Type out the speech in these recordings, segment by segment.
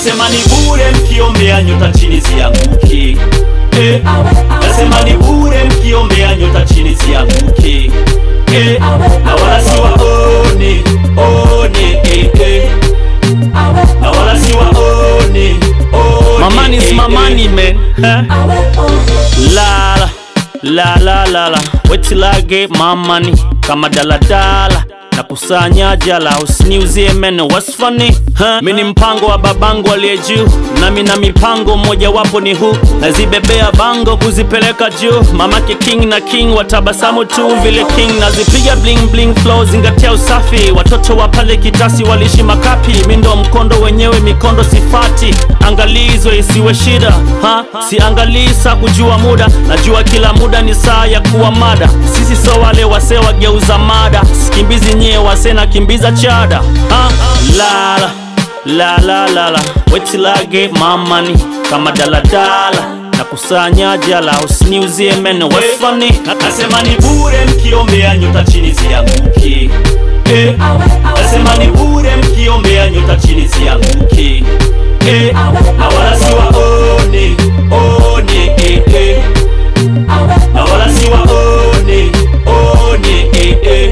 nasema ni bure mkiombea nyota chini zianguki eh, nasema ni bure mkiombea nyota chini zianguki eh, na wala siwaone one eh, eh, na wala siwaone one My money is eh, my eh. money, man. Huh? La la la la la, wait till I get my money. Kama daladala na kusanya jala, usiniuzie meno, what's funny huh? Mimi ni mpango wa babangu aliye juu, nami na mipango mmoja wapo ni huu, nazibebea bango kuzipeleka juu. Mamake king na king watabasamu tu vile king, nazipiga bling bling flow, zingatia usafi. Watoto wa pale kitasi walishi makapi, mi ndo mkondo wenyewe, mikondo sifati. Angalizo isiwe shida ha? Siangalii saa kujua muda, najua kila muda ni saa ya kuwa mada. Sisi so wale wase wageuza mada, sikimbizi nyie wase na kimbiza chada ha? Lala la la la la, wait till I get my money kama daladala na kusanya jala, usiniuzie meno, what's funny? Nasema ni bure mkiombea nyota chini zianguki eh, nasema ni bure mkiombea nyota chini zianguki eh, na wala siwaone one eh, eh, na wala siwaone one eh, eh.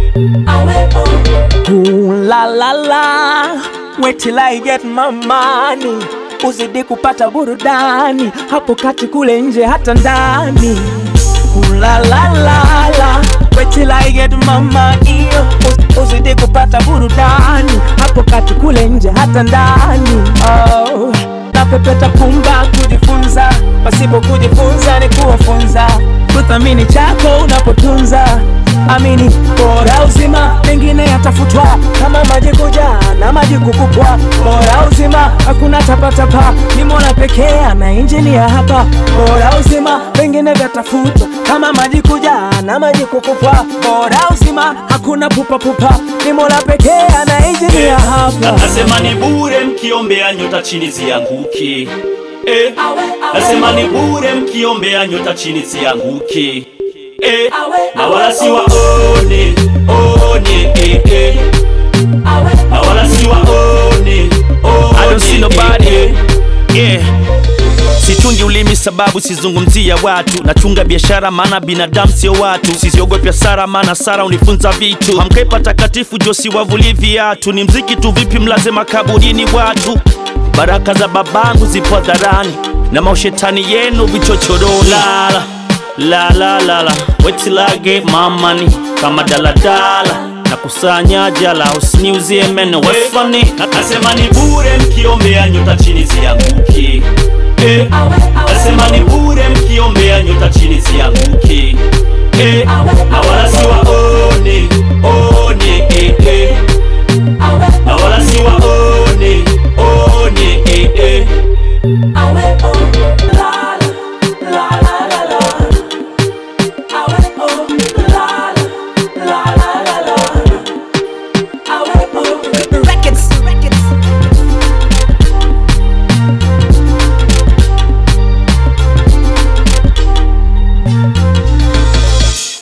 Ooh, la la la, wait till I get my money, uzidi kupata burudani hapo kati kule nje hata ndani. Ooh, la la la la, wait till I get my money, uz- uzidi kupata burudani hapo kati kule nje hata ndani. Oh, napepeta pumba kujifunza, pasipo kujifunza ni kuwafunza, kuthamini chako unapotunza amini bora uzima mengine yatafutwa kama maji kujaa na maji kukupwa bora uzima hakuna tapatapa ni mola pekee ana injinia hapa bora uzima mengine vyatafutwa kama maji kujaa na maji kukupwa bora uzima hakuna pupapupa ni mola pekee ana injinia Na- hapa Nasema ni bure mkiombea nyota chini zianguki eh, nasema ni bure mkiombea nyota chini zianguki eh, na wala siwaone one eh, eh, na wala siwaone I don't see one nobody. eh, eh. Yeah. Sichungi ulimi sababu sizungumzia watu, nachunga biashara maana binadamu sio watu. Sisiogopi hasara maana sara unifunza vitu. Hamkai patakatifu josi wavuli viatu, ni mziki tu vipi mlaze makaburini watu. Baraka za babangu zipo dharani na maushetani yenu vichochoroni. Lala la la la la, wait till I get my money kama daladala na kusanya jala, usiniuzie meno, what's funny? Na- Nasema ni bure mkiombea nyota chini zianguki eh, nasema ni bure mkiombea nyota chini zianguki eh, na wala siwaone